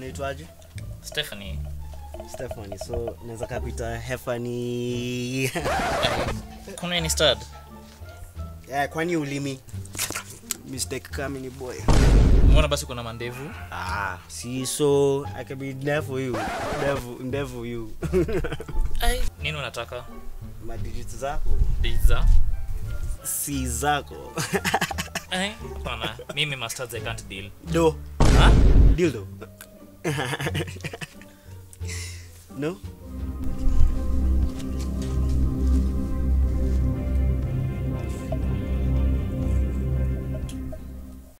unaitwaje Stephanie. stephanie so naweza kapita hefani Kuna ni stud? yeah, kwani ulimi mistake kami ni boy Mbona basi kuna mandevu? ah, see so i can be there for you there for, there for you Ai, nini unataka? madigit zako Pizza? si zako Ai, hapana. Mimi mustards I can't deal. do Ha? dildo no